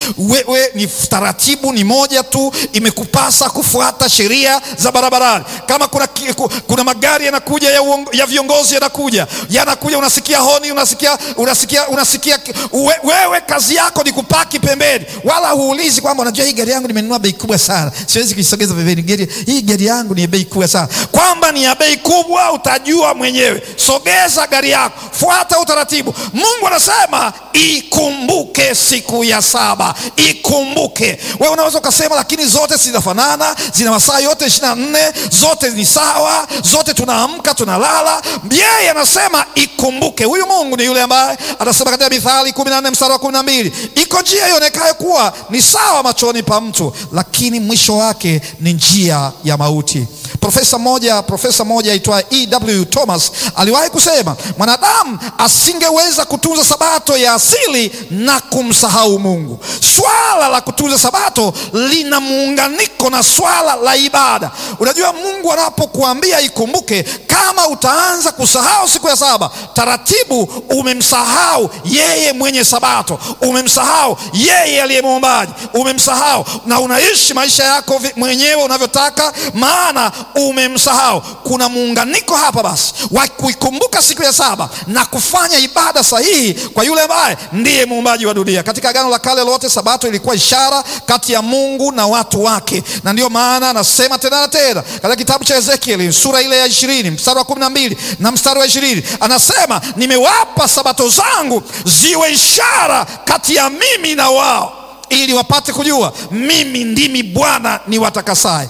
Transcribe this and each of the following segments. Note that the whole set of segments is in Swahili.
wewe ni taratibu ni moja tu, imekupasa kufuata sheria za barabarani. Kama kuna, kuna magari yanakuja ya, uongo, ya viongozi yanakuja yanakuja, unasikia honi, unasikia, unasikia, unasikia we, wewe kazi yako ni kupaki pembeni, wala huulizi kwamba unajua hii gari yangu nimenunua bei kubwa sana, siwezi kuisogeza pembeni. Gari hii gari yangu ni bei kubwa sana, kwamba ni ya bei kubwa utajua mwenyewe. Sogeza gari yako, fuata utaratibu. Mungu anasema ikumbuke siku ya saba, ikumbuke. Wewe unaweza ukasema, lakini zote zinafanana, zina masaa yote ishirini na nne, zote ni sawa, zote tunaamka tunalala. Yeye anasema ikumbuke. Huyu Mungu ni yule ambaye anasema katika Mithali kumi na nne mstari wa kumi na mbili iko njia ionekayo kuwa ni sawa machoni pa mtu, lakini mwisho wake ni njia ya mauti. Profesa mmoja profesa mmoja aitwa E.W. Thomas aliwahi kusema mwanadamu asingeweza kutunza sabato ya asili na kumsahau Mungu. Swala la kutunza sabato lina muunganiko na swala la ibada. Unajua, Mungu anapokuambia ikumbuke, kama utaanza kusahau siku ya saba, taratibu umemsahau yeye mwenye sabato, umemsahau yeye aliye muumbaji, umemsahau na unaishi maisha yako mwenyewe unavyotaka, maana umemsahau. Kuna muunganiko hapa basi wa kuikumbuka siku ya saba na kufanya ibada sahihi kwa yule ambaye ndiye muumbaji wa dunia. Katika Agano la Kale lote sabato ilikuwa ishara kati ya Mungu na watu wake, na ndiyo maana anasema tena na tena katika kitabu cha Ezekieli sura ile ya ishirini mstari wa kumi na mbili na mstari wa ishirini anasema, nimewapa sabato zangu ziwe ishara kati ya mimi na wao, ili wapate kujua mimi ndimi Bwana ni watakasaye.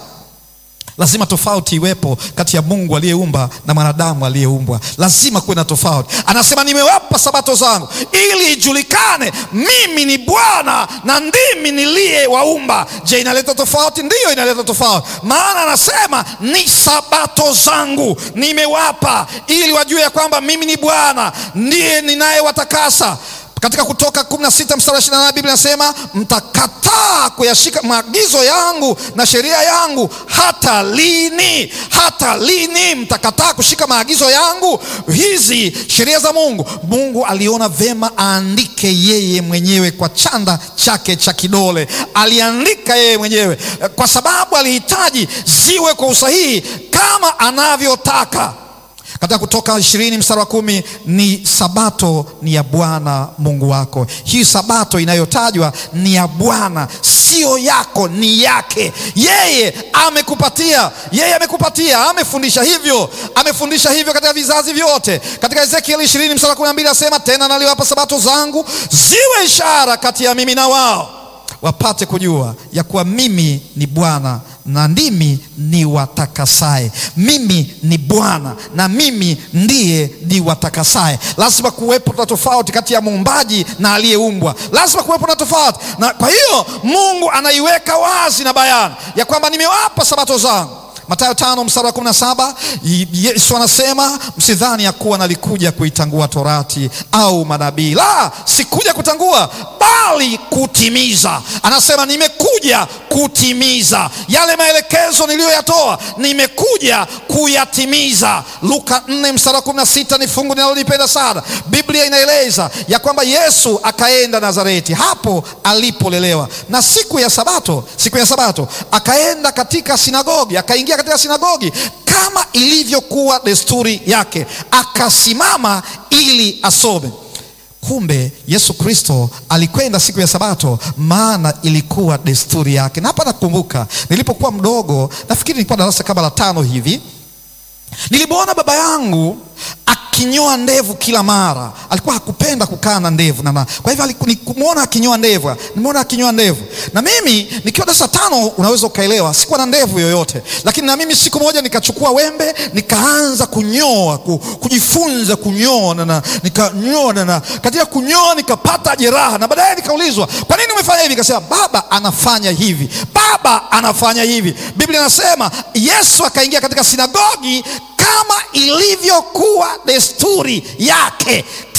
Lazima tofauti iwepo kati ya Mungu aliyeumba na mwanadamu aliyeumbwa. Lazima kuwe na tofauti. Anasema nimewapa sabato zangu ili ijulikane mimi ni Bwana na ndimi niliyewaumba. Je, inaleta tofauti? Ndiyo, inaleta tofauti, maana anasema ni sabato zangu nimewapa ili wajue ya kwamba mimi ni Bwana ndiye ninayewatakasa. Katika Kutoka 16 mstari wa 28 Biblia inasema mtakataa kuyashika maagizo yangu na sheria yangu hata lini? Hata lini mtakataa kushika maagizo yangu? Hizi sheria za Mungu, Mungu aliona vema aandike yeye mwenyewe kwa chanda chake cha kidole. Aliandika yeye mwenyewe kwa sababu alihitaji ziwe kwa usahihi kama anavyotaka. Katika Kutoka ishirini mstari wa kumi ni sabato ni ya Bwana Mungu wako. Hii sabato inayotajwa ni ya Bwana, sio yako, ni yake. Yeye amekupatia, yeye amekupatia, amefundisha hivyo, amefundisha hivyo katika vizazi vyote. Katika Ezekieli ishirini mstari wa kumi na mbili asema tena, naliwapa sabato zangu ziwe ishara kati ya mimi na wao, wapate kujua ya kuwa mimi ni Bwana na ndimi ni watakasaye. Mimi ni Bwana na mimi ndiye ni watakasaye. Lazima kuwepo na tofauti kati ya muumbaji na aliyeumbwa, lazima kuwepo na tofauti, na kwa hiyo Mungu anaiweka wazi na bayana ya kwamba nimewapa sabato zangu. Mathayo tano mstari wa kumi na saba Yesu anasema msidhani ya kuwa nalikuja kuitangua torati au manabii, la, sikuja kutangua bali kutimiza. Anasema nimekuja kutimiza yale maelekezo niliyoyatoa, nimekuja kuyatimiza. Luka 4 mstari wa 16 ni fungu ninalolipenda sana. Biblia inaeleza ya kwamba Yesu akaenda Nazareti, hapo alipolelewa, na siku ya Sabato, siku ya Sabato akaenda katika sinagogi, akaingia katika sinagogi kama ilivyokuwa desturi yake, akasimama ili asome. Kumbe Yesu Kristo alikwenda siku ya Sabato, maana ilikuwa desturi yake. Na hapa nakumbuka nilipokuwa mdogo, nafikiri nilikuwa darasa kama la tano hivi, nilimwona baba yangu akinyoa ndevu kila mara. Alikuwa hakupenda kukaa na ndevu na, kwa hivyo nikumwona akinyoa ndevu, nimeona akinyoa ndevu, na mimi nikiwa darasa tano, unaweza ukaelewa, sikuwa na ndevu yoyote, lakini na mimi siku moja nikachukua wembe nikaanza kunyoa, kujifunza kunyoa na nikanyoa na katika kunyoa nikapata jeraha, na baadaye nikaulizwa, kwa nini umefanya hivi? Nikasema baba anafanya hivi, baba anafanya hivi. Biblia inasema Yesu akaingia katika sinagogi kama ilivyokuwa desturi yake.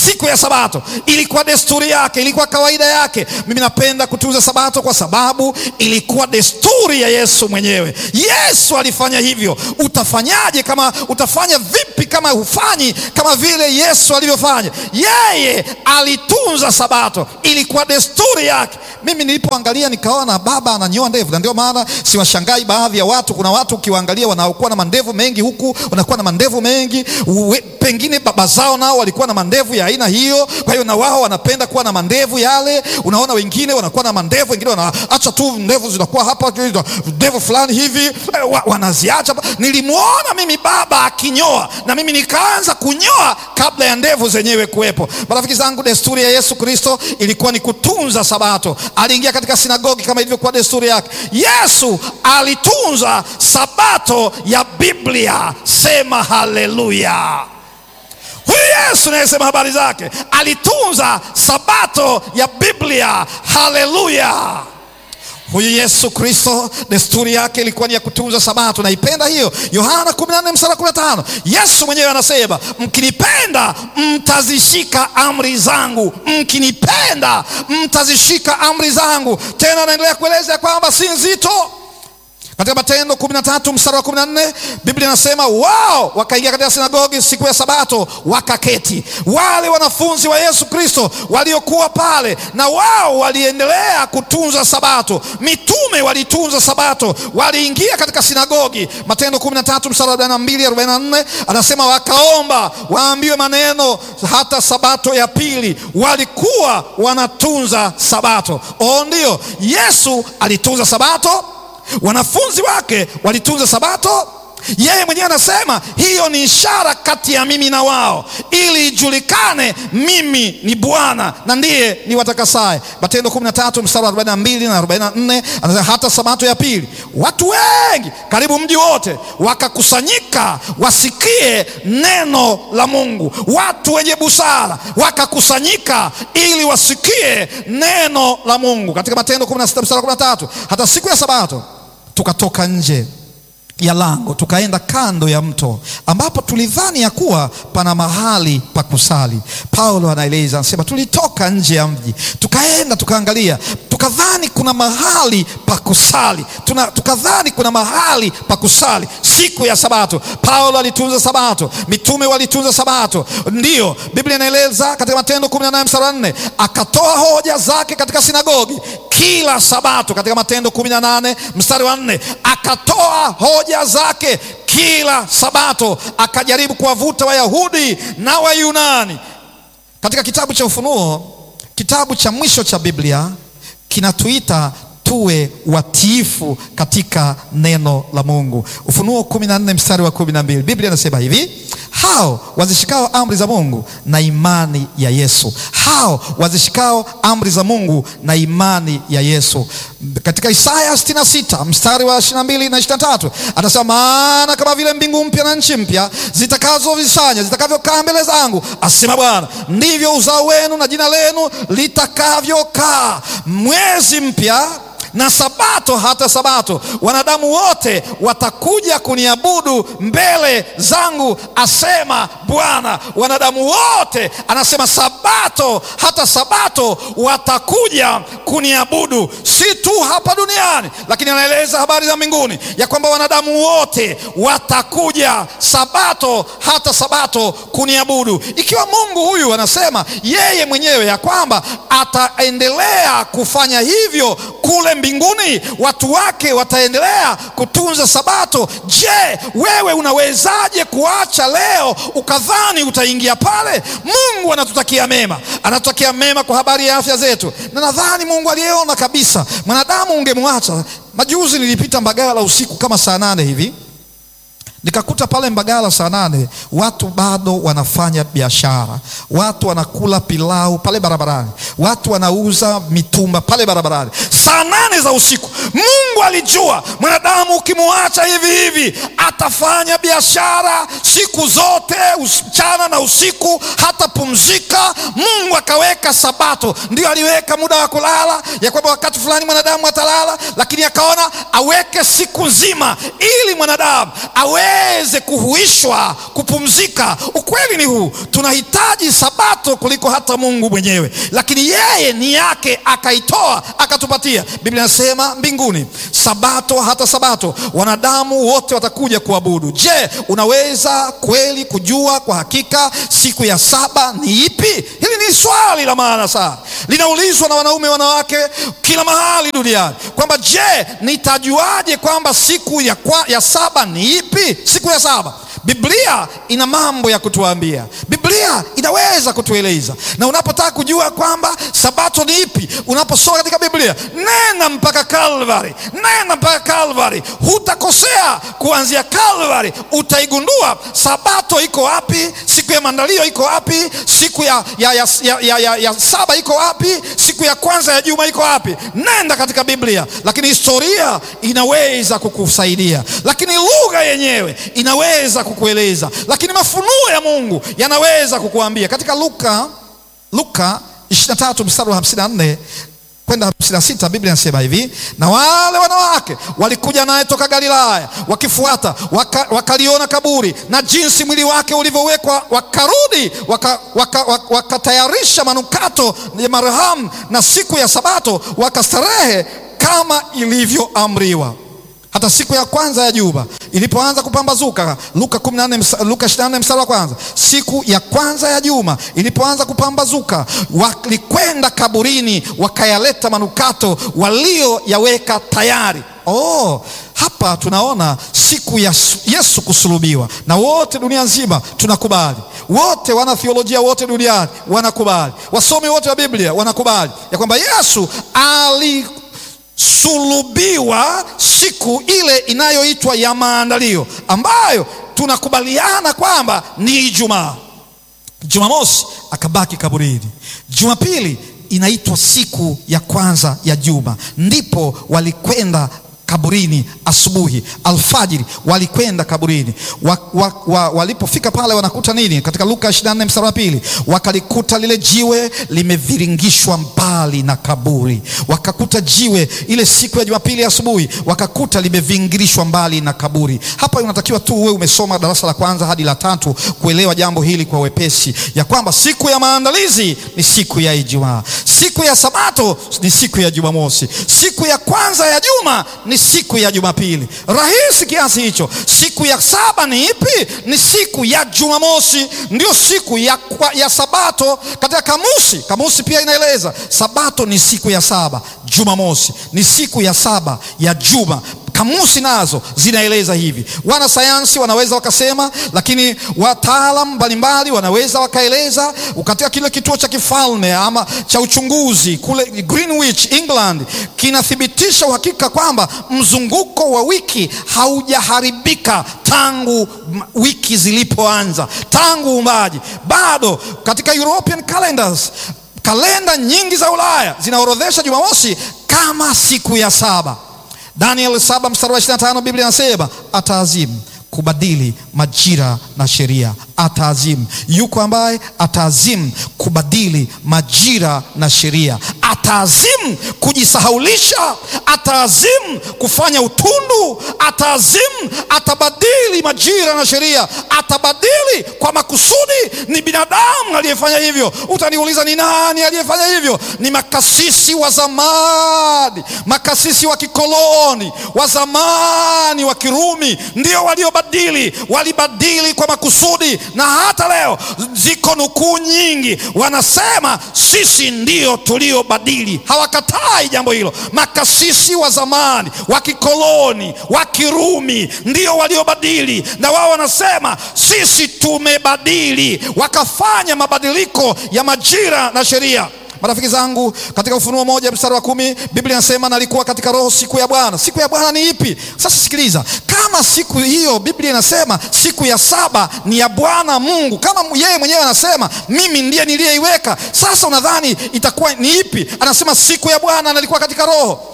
siku ya Sabato ilikuwa desturi yake, ilikuwa kawaida yake. Mimi napenda kutunza Sabato kwa sababu ilikuwa desturi ya Yesu mwenyewe. Yesu alifanya hivyo. Utafanyaje kama utafanya vipi kama hufanyi kama vile Yesu alivyofanya? Yeye alitunza Sabato, ilikuwa desturi yake. Mimi nilipoangalia nikaona baba ananyoa ndevu, na ndio maana siwashangai baadhi ya watu. Kuna watu ukiwaangalia wanaokuwa na mandevu mengi huku wanakuwa na mandevu mengi uwe, pengine baba zao nao walikuwa na mandevu ya aina hiyo, kwa hiyo na wao wanapenda kuwa na mandevu yale. Unaona wengine wanakuwa na mandevu, wengine wanaacha tu ndevu zinakuwa hapa, ndevu fulani hivi wa, wanaziacha. Nilimwona mimi baba akinyoa na mimi nikaanza kunyoa kabla ya ndevu zenyewe kuwepo. Marafiki zangu, desturi ya Yesu Kristo ilikuwa ni kutunza Sabato. Aliingia katika sinagogi kama ilivyokuwa desturi yake. Yesu alitunza Sabato ya Biblia. Sema haleluya! Huyu Yesu nayesema habari zake alitunza Sabato ya Biblia. Haleluya! Huyu Yesu Kristo desturi yake ilikuwa ni ya kutunza Sabato. Naipenda hiyo. Yohana 14 mstari 15, Yesu mwenyewe anasema mkinipenda mtazishika amri zangu, mkinipenda mtazishika amri zangu. Tena anaendelea kueleza kwamba si nzito katika Matendo 13 mstari wa 14 Biblia inasema wao wakaingia katika sinagogi siku ya Sabato wakaketi. Wale wanafunzi wa Yesu Kristo waliokuwa pale, na wao waliendelea kutunza Sabato. Mitume walitunza Sabato, waliingia katika sinagogi. Matendo 13 mstari wa 42 44 anasema wakaomba waambiwe maneno hata Sabato ya pili. Walikuwa wanatunza Sabato. Oh, ndio Yesu alitunza Sabato wanafunzi wake walitunza Sabato. Yeye mwenyewe anasema hiyo ni ishara kati ya mimi na wao, ili ijulikane mimi ni Bwana na ndiye ni watakasaye. Matendo 13 mstari wa 42 na 44 anasema hata Sabato ya pili, watu wengi karibu mji wote wakakusanyika wasikie neno la Mungu. Watu wenye busara wakakusanyika ili wasikie neno la Mungu. Katika Matendo 16 mstari wa 13, hata siku ya Sabato tukatoka nje ya lango tukaenda kando ya mto ambapo tulidhani ya kuwa pana mahali pa kusali. Paulo anaeleza anasema, tulitoka nje ya mji tukaenda tukaangalia, tukadhani kuna mahali pa kusali tuna, tukadhani kuna mahali pa kusali siku ya Sabato. Paulo alitunza Sabato, mitume walitunza Sabato. Ndiyo Biblia inaeleza katika Matendo 18 mstari wa 4, akatoa hoja zake katika sinagogi kila Sabato. Katika Matendo 18 mstari wa 4, akatoa hoja zake kila Sabato, akajaribu kuwavuta Wayahudi na Wayunani. Katika kitabu cha Ufunuo, kitabu cha mwisho cha Biblia, kinatuita tuwe watiifu katika neno la Mungu. Ufunuo 14 mstari wa 12, Biblia inasema hivi hao wazishikao amri za Mungu na imani ya Yesu, hao wazishikao amri za Mungu na imani ya Yesu. Katika Isaya 66 mstari wa 22 na 23 atasema, maana kama vile mbingu mpya na nchi mpya zitakazovisanya zitakavyokaa mbele zangu, asema Bwana, ndivyo uzao wenu na jina lenu litakavyokaa. Mwezi mpya na Sabato hata Sabato, wanadamu wote watakuja kuniabudu mbele zangu, asema Bwana. Wanadamu wote, anasema Sabato hata Sabato watakuja kuniabudu, si tu hapa duniani, lakini anaeleza habari za mbinguni ya kwamba wanadamu wote watakuja Sabato hata Sabato kuniabudu. Ikiwa Mungu huyu anasema yeye mwenyewe ya kwamba ataendelea kufanya hivyo kule mbinguni watu wake wataendelea kutunza Sabato. Je, wewe unawezaje kuacha leo ukadhani utaingia pale? Mungu anatutakia mema, anatutakia mema kwa habari ya afya zetu, na nadhani Mungu aliyeona kabisa mwanadamu ungemwacha. Majuzi nilipita Mbagala usiku kama saa nane hivi nikakuta pale Mbagala saa nane watu bado wanafanya biashara, watu wanakula pilau pale barabarani, watu wanauza mitumba pale barabarani. saa nane za usiku. Mungu alijua mwanadamu ukimwacha hivi hivi atafanya biashara siku zote, mchana na usiku, hatapumzika. Mungu akaweka Sabato, ndio aliweka muda wa kulala, ya kwamba wakati fulani mwanadamu atalala, lakini akaona aweke siku nzima ili mwanadamu aweze kuhuishwa, kupumzika. Ukweli ni huu, tunahitaji Sabato kuliko hata Mungu mwenyewe, lakini yeye ni yake akaitoa akatupatia. Biblia inasema mbinguni Sabato hata Sabato wanadamu wote watakuja kuabudu. Je, unaweza kweli kujua kwa hakika siku ya saba ni ipi? Hili ni swali la maana sana, linaulizwa na wanaume wanawake kila mahali duniani kwamba je, nitajuaje kwamba siku ya, kwa, ya saba ni ipi? Siku ya saba Biblia ina mambo ya kutuambia. Biblia inaweza kutueleza, na unapotaka kujua kwamba sabato ni ipi, unaposoma katika Biblia, nena mpaka Kalvari, nena mpaka Kalvari, hutakosea. Kuanzia Kalvari utaigundua sabato iko wapi, siku ya maandalio iko wapi, siku ya, ya, ya, ya, ya, ya, ya saba iko wapi, siku ya kwanza ya juma iko wapi. Nenda katika Biblia, lakini historia inaweza kukusaidia, lakini lugha yenyewe inaweza kukueleza lakini mafunuo ya Mungu yanaweza kukuambia. Katika Luka Luka 23 mstari wa 54 kwenda 56, Biblia inasema hivi: na wale wanawake walikuja naye toka Galilaya wakifuata, waka, wakaliona kaburi na jinsi mwili wake ulivyowekwa, wakarudi wakatayarisha waka, waka manukato ya marhamu, na siku ya Sabato wakastarehe kama ilivyoamriwa. Hata siku ya kwanza ya juma ilipoanza kupambazuka, Luka 14, Luka 24 mstari wa kwanza. Siku ya kwanza ya juma ilipoanza kupambazuka, walikwenda kaburini wakayaleta manukato walioyaweka tayari. Oh, hapa tunaona siku ya Yesu kusulubiwa, na wote dunia nzima tunakubali, wote wana theolojia wote duniani wanakubali, wasomi wote wa Biblia wanakubali ya kwamba Yesu ali sulubiwa siku ile inayoitwa ya maandalio ambayo tunakubaliana kwamba ni Ijumaa. Jumamosi akabaki kaburini. Jumapili inaitwa siku ya kwanza ya juma, ndipo walikwenda kaburini asubuhi, alfajiri walikwenda kaburini wa, wa, wa, walipofika pale wanakuta nini? Katika Luka 24 mstari wa pili, wakalikuta lile jiwe limeviringishwa mbali na kaburi. Wakakuta jiwe ile siku ya Jumapili asubuhi, wakakuta limevingirishwa mbali na kaburi. Hapa unatakiwa tu uwe umesoma darasa la kwanza hadi la tatu kuelewa jambo hili kwa wepesi, ya kwamba siku ya maandalizi ni siku ya Ijumaa, siku ya Sabato ni siku ya Jumamosi, siku ya kwanza ya juma ni siku ya Jumapili. Rahisi kiasi hicho. Siku ya saba ni ipi? Ni siku ya Jumamosi, ndio siku ya, ya Sabato. Katika kamusi, kamusi pia inaeleza Sabato ni siku ya saba, Jumamosi ni siku ya saba ya juma. Kamusi nazo zinaeleza hivi. Wanasayansi wanaweza wakasema, lakini wataalam mbalimbali wanaweza wakaeleza. Katika kile kituo cha kifalme ama cha uchunguzi kule Greenwich, England, kinathibitisha uhakika kwamba mzunguko wa wiki haujaharibika tangu wiki zilipoanza, tangu uumbaji. Bado katika European calendars, kalenda nyingi za Ulaya zinaorodhesha Jumamosi kama siku ya saba. Daniel saba mstari wa 25 Biblia inasema ataazimu kubadili majira na sheria. Ataazimu, yuko ambaye ataazimu kubadili majira na sheria, ataazimu kujisahaulisha, ataazimu kufanya utundu, ataazimu, atabadili majira na sheria, atabadili kwa makusudi. Ni binadamu aliyefanya hivyo. Utaniuliza, ni nani aliyefanya hivyo? Ni makasisi wa zamani, makasisi wa kikoloni wa zamani wa Kirumi, ndio waliobadili, walibadili kwa makusudi na hata leo ziko nukuu nyingi, wanasema sisi ndio tuliobadili. Hawakatai jambo hilo. Makasisi wa zamani wa kikoloni wa Kirumi ndio waliobadili, na wao wanasema sisi tumebadili, wakafanya mabadiliko ya majira na sheria. Marafiki zangu, katika Ufunuo moja mstari wa kumi Biblia inasema nalikuwa katika roho siku ya Bwana. Siku ya Bwana ni ipi? Sasa sikiliza, kama siku hiyo Biblia inasema siku ya saba ni ya Bwana Mungu, kama yeye mwenyewe anasema mimi ndiye niliyeiweka, sasa unadhani itakuwa ni ipi? Anasema siku ya Bwana nalikuwa katika roho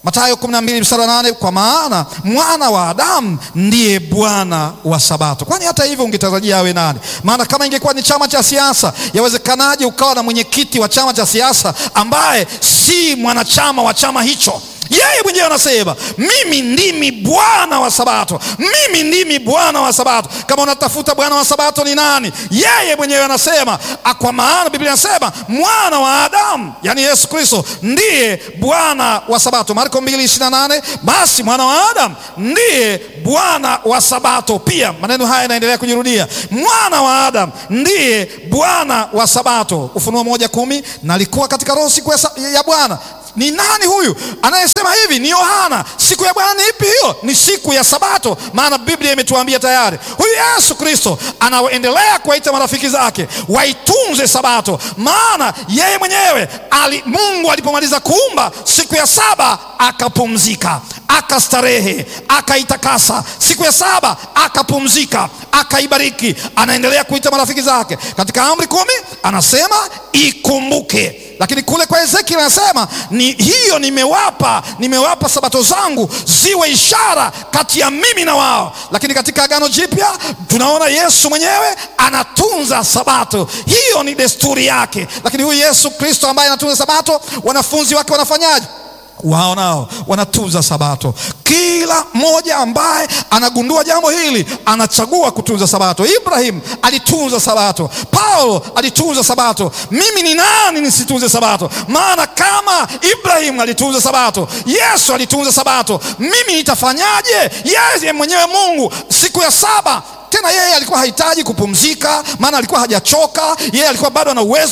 Mathayo 12 mstari wa 8, kwa maana mwana wa Adamu ndiye Bwana wa Sabato. Kwani hata hivyo ungetarajia awe nani? Maana kama ingekuwa ni chama cha siasa, yawezekanaje ukawa na mwenyekiti wa chama cha siasa ambaye si mwanachama wa chama hicho? Yeye mwenyewe anasema mimi ndimi Bwana wa Sabato, mimi ndimi Bwana wa Sabato. Kama unatafuta Bwana wa Sabato ni nani? Yeye mwenyewe anasema, kwa maana Biblia inasema mwana wa Adamu, yaani Yesu Kristo ndiye Bwana wa Sabato. Marko 2:28, basi mwana wa Adamu ndiye Bwana wa Sabato. Pia maneno haya yanaendelea kujirudia, mwana wa Adamu ndiye Bwana wa Sabato. Ufunuo moja kumi, na alikuwa katika roho siku ya Bwana ni nani huyu anayesema hivi? Ni Yohana. Siku ya Bwana ni ipi hiyo? Ni siku ya Sabato, maana Biblia imetuambia tayari. Huyu Yesu Kristo anaendelea kuwaita marafiki zake waitunze Sabato, maana yeye mwenyewe ali, Mungu alipomaliza kuumba siku ya saba akapumzika, akastarehe, akaitakasa. Siku ya saba akapumzika, akaibariki. Anaendelea kuita marafiki zake katika amri kumi, anasema ikumbuke lakini kule kwa Ezekiel anasema ni hiyo, nimewapa nimewapa sabato zangu ziwe ishara kati ya mimi na wao. Lakini katika Agano Jipya tunaona Yesu mwenyewe anatunza sabato, hiyo ni desturi yake. Lakini huyu Yesu Kristo ambaye anatunza sabato, wanafunzi wake wanafanyaje? Wao nao wanatunza sabato. Kila mmoja ambaye anagundua jambo hili anachagua kutunza sabato. Ibrahim alitunza sabato, Paulo alitunza sabato. Mimi ni nani nisitunze sabato? Maana kama Ibrahim alitunza sabato, Yesu alitunza sabato, mimi nitafanyaje? Yeye mwenyewe Mungu siku ya saba tena yeye alikuwa hahitaji kupumzika, maana alikuwa hajachoka. Yeye alikuwa bado ana uwezo